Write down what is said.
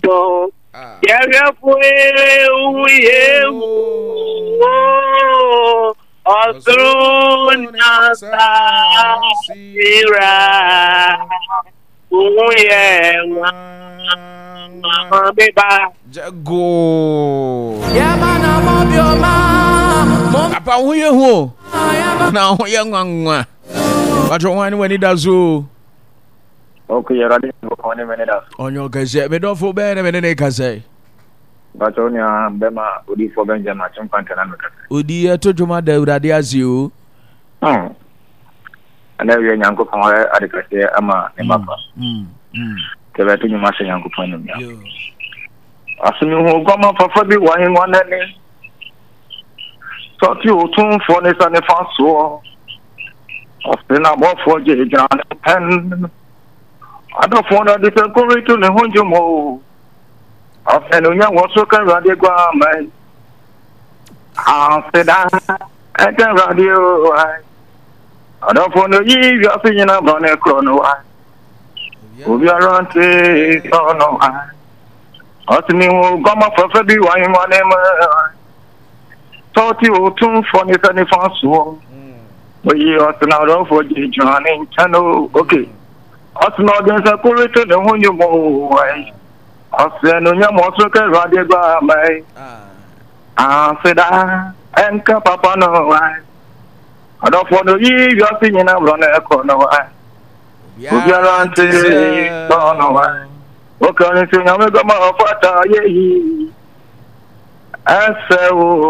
bọ̀ yẹrẹ fún ewu yewu ọ̀sùn náà sáfìrà òun yẹ wọn bíbá. jago Yamana mobioma, mom- apa ho yɛ hu o na ho yɛ nwanwa watɔ ho ne w'ani da so ok yɛrade bɔkɔ ne mene da ɔnyɛ ɔkɛsɛ medɔfo bɛyɛ ne mene ne kasɛ bakyɛw nea bɛma odifoɔ bɛngyɛ ma kyemfa ntɛna no kɛsɛ odi ɛto dwoma da awurade ase o ɛnɛ wiɛ nyankopɔn ɔyɛ ade kɛseɛ ama ne mafa Mm, mm, sɛ bɛto nnwuma hyɛ nyankopɔn nomia yo. asemehu guama fafa bi wɔ ahengua n'ani sɔte otumfoɔ ne sɛ ne fa soɔ ɔse na abɔfoɔ gye gyina ne pɛn adɔfoɔ no de sɛ koreto ne ho dwom o ɔsɛ ne onya wɔ so ka awurade guama aseda ɛka awurade o ai adɔfoɔ no yi wiase nyina brɔ ne korɔ no ai obiara nte sɔ no ai ɔtumi hu gɔmɔ fɛfɛ bi wɔ ahengua ne mu tɔɔte otumfoɔ ne sɛ nifa soɔ oyi ɔtena ɔdɔfoɔ gye gyina ne nkyɛn o oke ɔtena ɔde nsa koreto ne ho nnwom o ai ɔsɛ no nyɛ mɔ so ka awurade ba amai aseda ɛnka papa no ai ɔdɔfoɔ no yi wiase nyina borɔ ne ɛkɔ no ai obiara nte sɔ no ai Ọkàrin tí nyàmé gbọ́mọ̀ ọ̀fọ́ta ayé yìí. Ẹsẹ̀ wo